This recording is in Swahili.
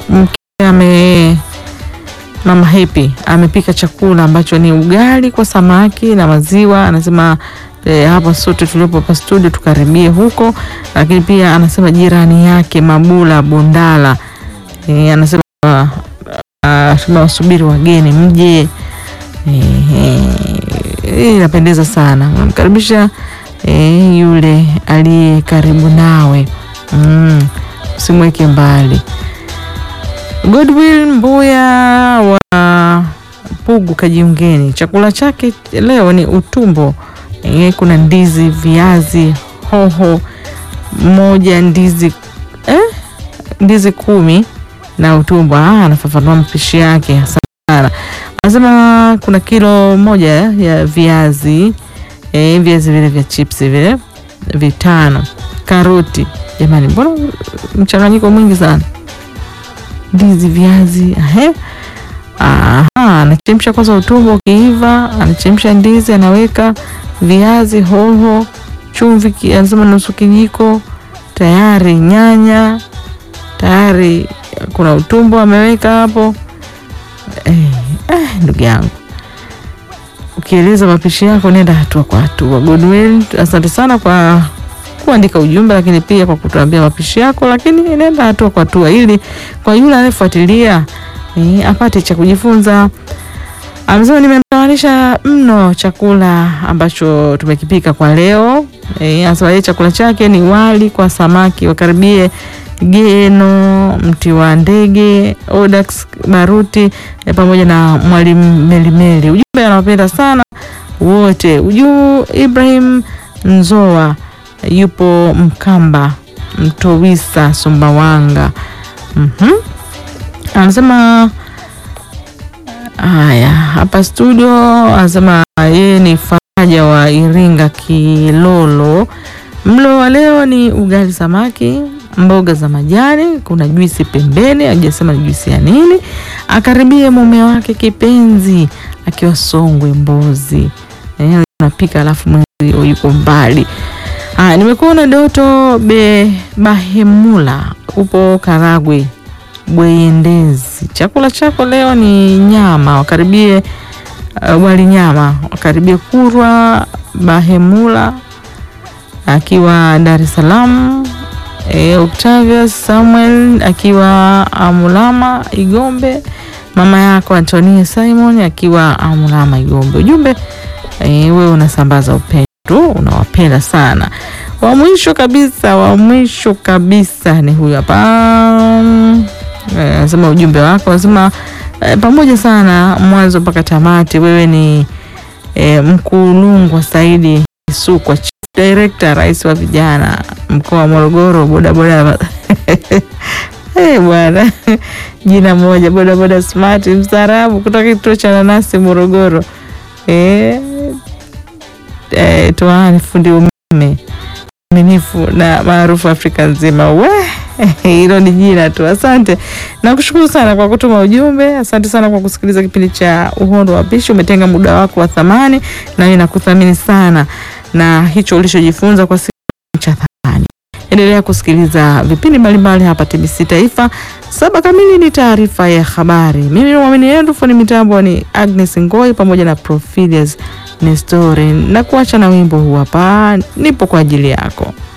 mke ame Mama Happy amepika chakula ambacho ni ugali kwa samaki na maziwa. Anasema e, hapa sote tuliopo hapa studio tukaribie huko, lakini pia anasema jirani yake Mabula Bondala e, anasema uh, wasubiri wageni mje. Hii inapendeza sana, unamkaribisha e, yule aliye karibu nawe mm, usimweke mbali. Godwill Mbuya wa Pugu Kajiungeni, chakula chake leo ni utumbo e, kuna ndizi, viazi, hoho moja, ndizi eh, ndizi kumi na utumbo. Ah, anafafanua mapishi yake sana. Anasema kuna kilo moja ya viazi e, viazi vile vya chips vile vitano, karoti. Jamani, mbona mchanganyiko mwingi sana ndizi viazi, ehe. Aha, anachemsha kwanza utumbo, ukiiva anachemsha ndizi, anaweka viazi, hoho, chumvi, anasema nusu kijiko, tayari nyanya, tayari kuna utumbo ameweka hapo. Eh, eh, ndugu yangu ukieleza mapishi yako nenda hatua kwa hatua. Godwill, asante sana kwa kuandika ujumbe lakini pia kwa kutuambia mapishi yako, lakini nenda hatua kwa hatua ili kwa yule anayefuatilia eh, apate cha kujifunza. Amesema nimemtawanisha mno chakula ambacho tumekipika kwa leo. Eh, anasema yeye chakula chake ni wali kwa samaki, wakaribie Geno mti wa ndege Odax Baruti eh, pamoja na mwalimu Melimeli. Ujumbe anawapenda sana wote. Ujuu Ibrahim Nzoa yupo Mkamba Mtowisa Sumbawanga. Mhm. Anasema haya hapa studio, anasema yeye ni Faraja wa Iringa Kilolo. Mlo wa leo ni ugali samaki, mboga za majani, kuna juisi pembeni, hajasema ni juisi ya nini. Akaribie mume wake kipenzi akiwa Songwe Mbozi. Eh, unapika alafu mwenzi yuko mbali. Ah, nimekuona Doto be Bahemula upo Karagwe Bweyendezi. Chakula chako leo ni nyama, wakaribie uh, wali nyama, wakaribie Kurwa Bahemula akiwa Dar es Salaam. E, Octavius Samuel akiwa Amulama Igombe, mama yako Antonia Simon akiwa Amulama Igombe. Ujumbe e, wewe unasambaza upendo tu, unawapenda sana. Wa mwisho kabisa, wa mwisho kabisa ni huyu hapa anasema e, ujumbe wako anasema e, pamoja sana mwanzo mpaka tamati. Wewe ni e, Mkulungwa Saidi Sukwa, chief director, rais wa vijana mkoa wa Morogoro, bodaboda hey, bwana jina moja, bodaboda smart mstaarabu kutoka kituo cha nanasi Morogoro. E, e, toani fundi umeme minifu na maarufu Afrika nzima. We hilo ni jina tu. Asante na kushukuru sana kwa kutuma ujumbe. Asante sana kwa kusikiliza kipindi cha Uhondo wa Pishi. Umetenga muda wako wa thamani, na mimi nakuthamini sana na hicho ulichojifunza kwa siku cha thamani. Endelea kusikiliza vipindi mbalimbali hapa TBC Taifa. Saba kamili ni taarifa ya habari. Mimi mwamini yenu fundi mitambo ni Agnes Ngoi pamoja na Profilius Nestori, na kuacha na wimbo huu hapa, nipo kwa ajili yako.